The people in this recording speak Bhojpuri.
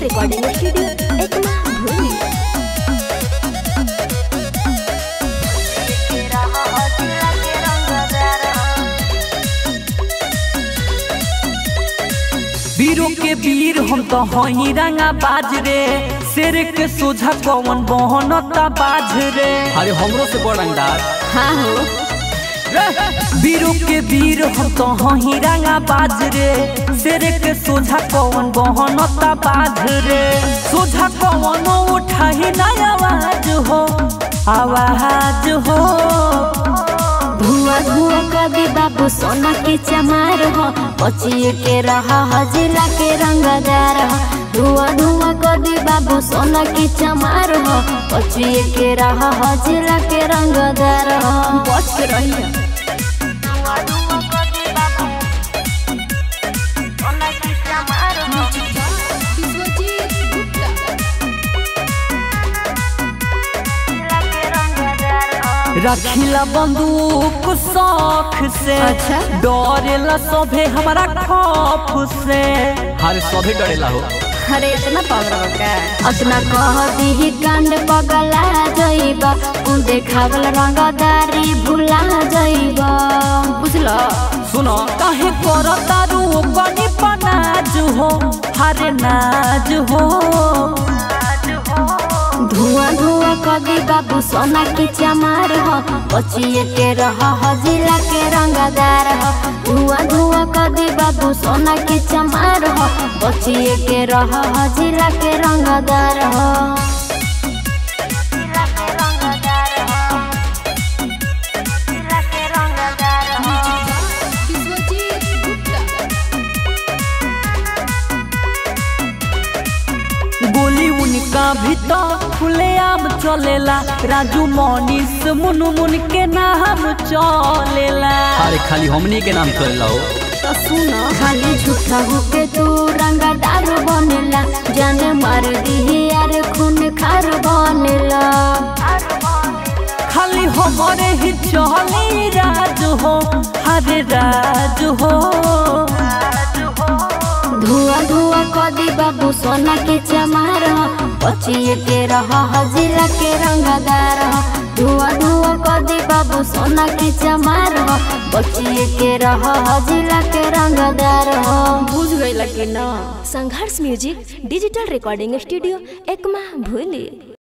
रिकॉर्डिंग स्टूडियो एकमा भूली वीरों के वीर हम तो हई रंगा बाज रे शेर के सोझा कौन बहनता बाज रे अरे हमरो से बड़ रंगदार हाँ हो वीरों के वीर हम तो हई रंगा बाज रे शेर के सोझा कौन बहनता बाज रे सोझा कौन उठाही ना आवाज हो आवाज हो धुआं धुआं कदी बाबू सोना के चमार हो बचिए के रहा हजिला के रंगदार हो धुआं धुआं कदी बाबू सोना के चमार हो बचिए के रहा हजिला के रंगदार हो बच के रहिए रखिला बंदूक शौक से अच्छा। डरेला सभे हमारा खौफ से हर सभे डरेला हो अरे इतना पावर का अपना कह दी कांड पगला जइबा उ देखावल रंगदारी भुला जइबा बुझलो सुनो काहे करता रू बनी पनाज हो हरे नाज हो धुआं धुआं कदी बाबू सोना के चमार हो बचिए के रह हजिला के रंगदार हो धुआं धुआं कदी बाबू सोना के चमार हो बचिए के रह हजिला के रंगदार हो गोली उनका भी तो खुलेआम चलेला राजू मनीष मुनु मुन के नाम चलेला अरे खाली हमनी के नाम चलेला हो तो सुनो खाली झूठा होके तू रंगदार बनेला जाने मार दी यार खून खार बनेला खाली हमारे ही चले राज हो हरे राज हो धुआं धुआं कदी बाबू सोना के चमार हो बचिए के रह हजिला के रंगदार हो धुआं धुआं कदी बाबू सोना के चमार हो बचिए के रह हजिला के रंगदार हो बुझ गई कि ना Sangharsh music digital recording studio Ekma भूली